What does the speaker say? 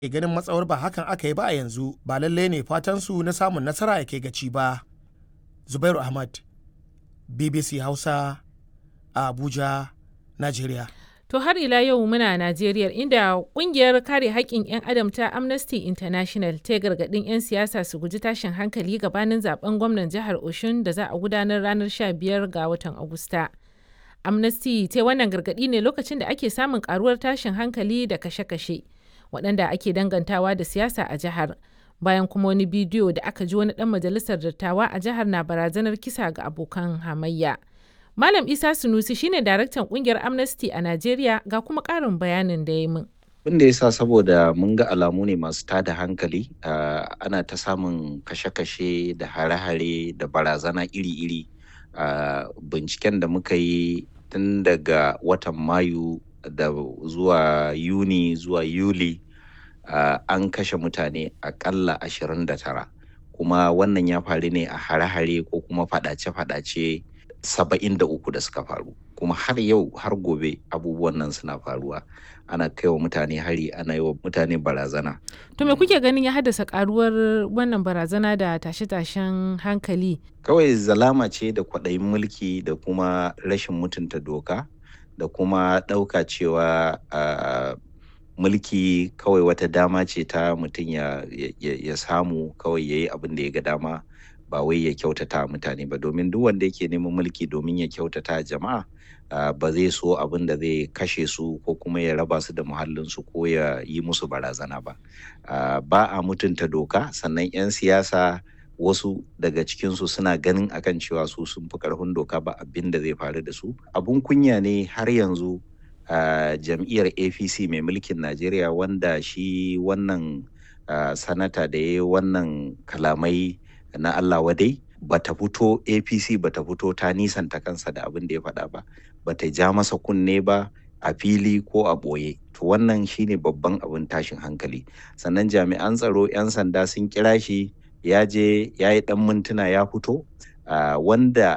ke ganin matsawar ba hakan aka yi ba a yanzu ba lallai ne fatansu na samun nasara ya kai gaci ba. Zubairu Ahmad, BBC Hausa, a Abuja, Najeriya. To har ila yau muna Najeriya inda kungiyar kare haƙƙin 'yan adam ta Amnesty International ta gargaɗin 'yan siyasa su guji tashin hankali gabanin zaben gwamnan jihar Oshun da za a gudanar ranar 15 ga watan Agusta. Amnesty ta wannan gargaɗi ne lokacin da ake samun karuwar tashin hankali da kashe-kashe waɗanda ake dangantawa da siyasa a jihar. Bayan kuma wani bidiyo da aka ji wani ɗan majalisar dattawa a jihar na barazanar kisa ga abokan hamayya. Malam Isa Sunusi shine daraktan kungiyar Amnesty a Najeriya ga kuma ƙarin bayanin da ya min. Abin da ya sa saboda mun ga alamu ne masu tada hankali ana ta samun kashe-kashe da hare-hare da barazana iri-iri a binciken da muka yi tun daga watan Mayu da zuwa Yuni zuwa Yuli an kashe mutane akalla 29 kuma wannan ya faru ne a hare-hare ko kuma fadace-fadace saba'in da uku da suka faru kuma har yau har gobe abubuwan nan suna faruwa ana kaiwa mutane hari ana yi wa mutane barazana To me kuke ganin ya haddasa karuwar wannan barazana da tashe-tashen hankali? kawai zalama ce da kwaɗayin mulki da kuma rashin mutunta doka da kuma ɗauka cewa uh, mulki kawai wata dama ce ta mutum ya, ya, ya samu kawai ya yi abin da ya ga dama ba wai ya kyautata mutane ba domin duk wanda yake neman mulki domin ya kyautata jama'a uh, ba zai so abin da zai kashe su ko kuma ya raba su da muhallinsu ko ya yi musu barazana ba uh, ba a mutunta doka sannan 'yan siyasa wasu daga cikinsu suna ganin akan cewa su sun fi karfin doka ba abin da zai faru da su abun kunya ne har yanzu uh, jam'iyyar apc mai mulkin najeriya wanda shi wannan sanata da ya yi wannan kalamai na Allah wadai bata fito APC bata fito ta nisanta kansa da abin da ya faɗa ba bata ja masa kunne ba a fili ko a ɓoye to wannan shine babban abin tashin hankali sannan jami'an tsaro 'yan sanda sun kira shi ya je ya yi ɗan mintuna ya fito wanda